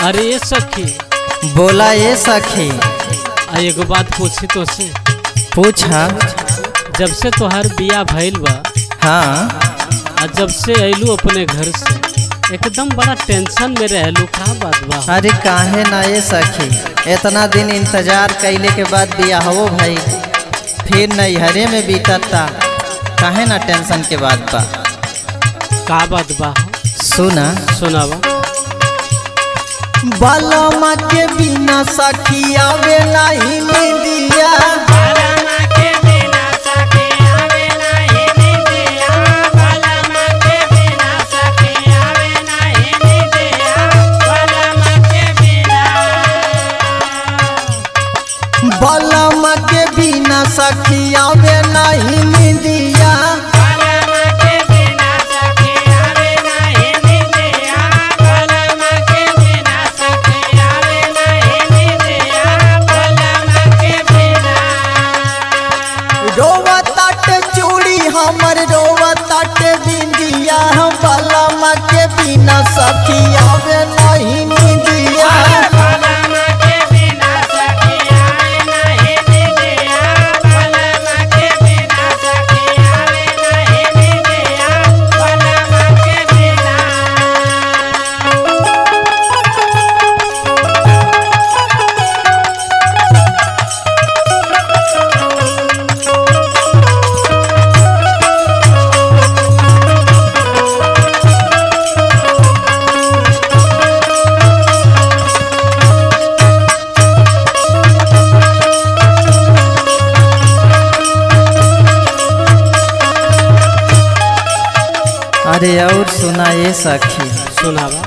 अरे ये सखी बोला ये सखी आ एगो बात पूछी तो से पूछा जब से तोहार बिया भइल बा हाँ आ जब से अइलू अपने घर से एकदम बड़ा टेंशन में रहलू का बात बा अरे काहे ना ये सखी इतना दिन इंतजार कैले के बाद बिया हो भाई फिर नैहरे में बीतता काहे ना टेंशन के बाद बा का बात बा सुना सुनावा बालमा के बिना सखी आवे नहीं मिलिया बालमा के बिना सखी आवे नहीं मिलिया रोवा ताट चूड़ी हमर रोवा ताट बिंदिया बालमा के बिना सखी आवे नहीं मिलिया अरे और सुना ये सखी सुनावा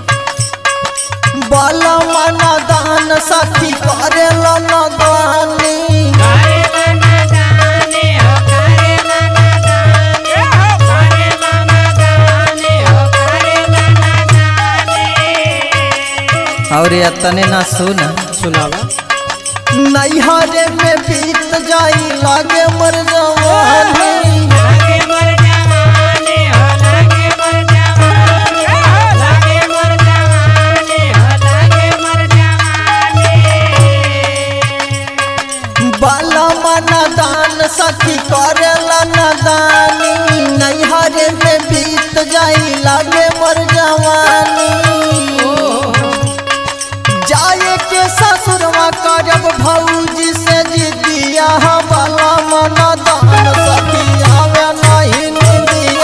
बालमा न दान सखी करेला न दानी और तने ना सुना सुनावा नैहरे में बीत जाई लागे मर जवानी बालमा न दान सखी करेला न दानी नैहरे में बीत जाई लागे मर जवानी जाए के ससुरवा करब भौजी से जिदिया वाला मन दान सखी आवे नहीं निदिया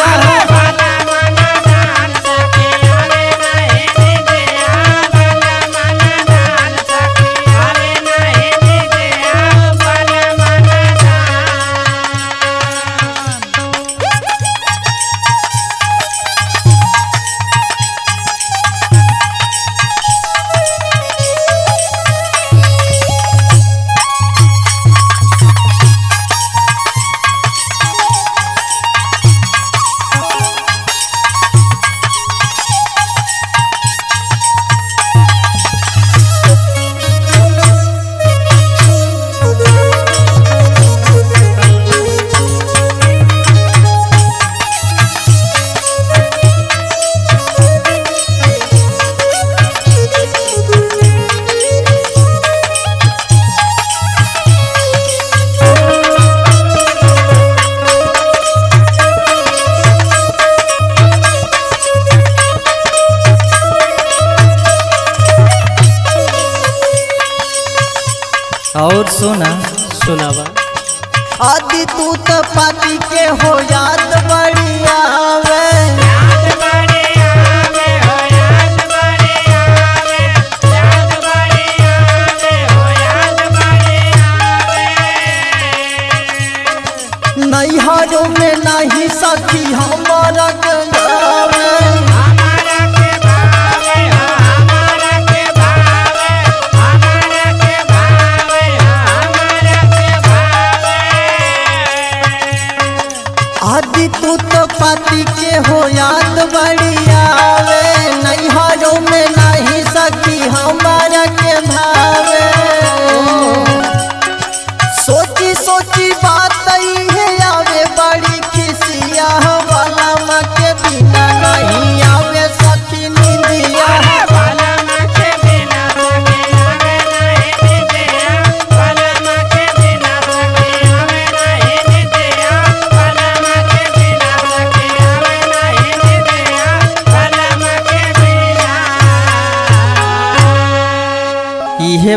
और सुना सुनावा आदि तू तो पाती के हो याद बड़ी आवे नैहरों में नहीं सखी हमारा गंगावे आदि तू तो पाती के हो याद बड़ी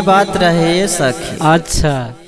उहे बात रहे ये सखी अच्छा